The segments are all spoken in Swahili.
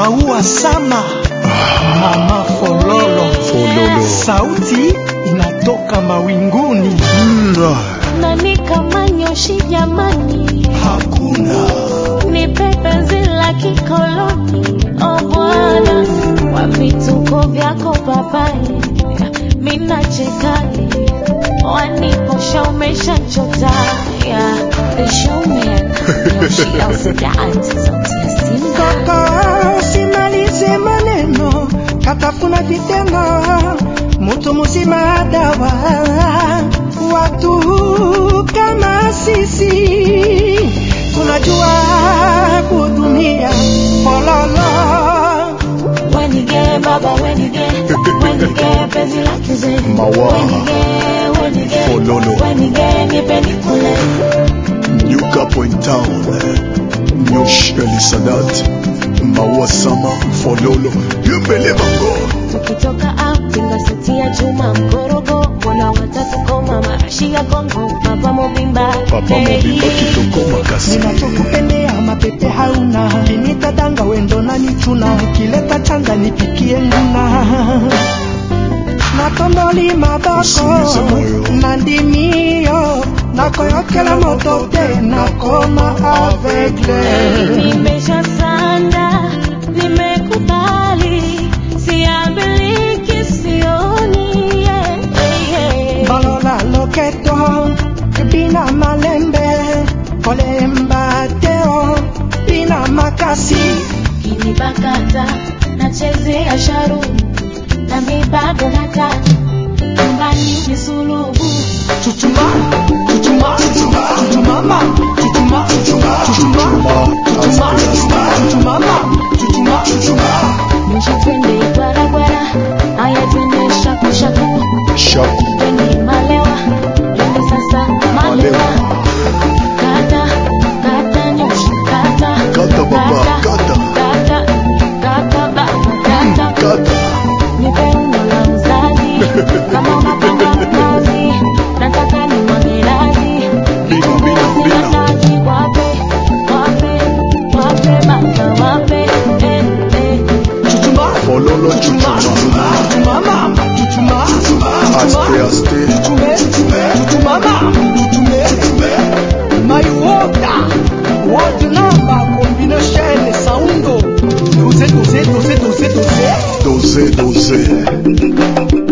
maua sama mama fololo Fololo. sauti inatoka mawinguni Mm, ah. nani kama nyoshi jamani, hakuna nipe penzi la kikoloni o Bwana, kwa vituko vyako papai, mina chekani waniposha umeshachota yeah, the showman Yoshi Elsadat, sauti ya Simba kaka simalize maneno katafuna vitendo mutu muzima dawa watu kama sisi tunajua kutumia fololo Wenige baba wenige wenige penzi la kizee Mawa. wenige wenige Fololo. wenige nipe nikule New Capo in town. Nyosh Elisadat. Maua Sama Fololo. You believe in God. tukitoka out tingaseti ya chuma mkorogo mwana watatu koma marashi ya Kongo papa mobimba Papa Mobimba Kitoko Makasi. ninachokupendea mapepe hauna kinitadanga wendo na nichuna kileta changa nipikie nguna natondoli maboko Usimize moyo. na ndimio nakoyokela moto te nakoma aveugle nimesha sanda nimekubali siambiliki sioni yeah, yeah. balola loketo bina malembe kolemba teo bina makasi kinibakata nachezea sharu na mibago nata nyumbani ni suluhu chuchuma chuchuma chuchumama chuchuma chuchuma chuchuma chuchuma chuchumama chuchuma chuchuma nisha twende gwaragwara haya twende shakushaku Shaku. twende malewa twende sasa malewa kata kata nyoshi kata Kata baba, kata. kata kata baba kata Kata. nipe umbo la mzazi kama unapanga mnazi nataka ni mwagirazi Bina, bina, bina. Nataki wape wape wape baba wape eh, eh. chuchuma Fololo Chuchuma. chuchumama chuchuma Aste, aste. chuchume chuchumama chuchume my water water number combination saundo doze doze doze doze doze Doze, doze.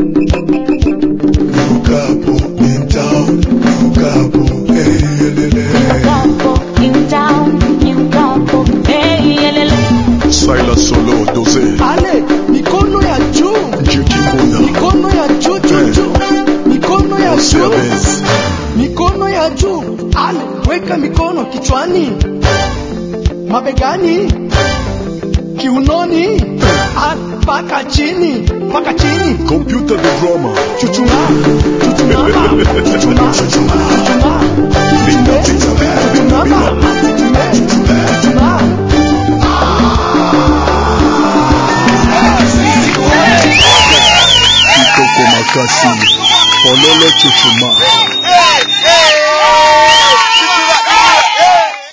New Capo in town. New Capo. Hey, elele. Capo, in town, new capo, hey, yelele. Silas Solo, doze. ale mikono ya juu Jeki Mbona. mikono ya juu juu juu mikono ya Osea juu Benz. mikono ya juu ale weka mikono kichwani mabegani kiunoni ah, mpaka chini mpaka chini Computer the drama. chuchuma chuchumama chuchuma chuchuma Bina, bina, bina, chuchumama bina. chuchume chuchuma Kitoko Makasi. Fololo Chuchuma.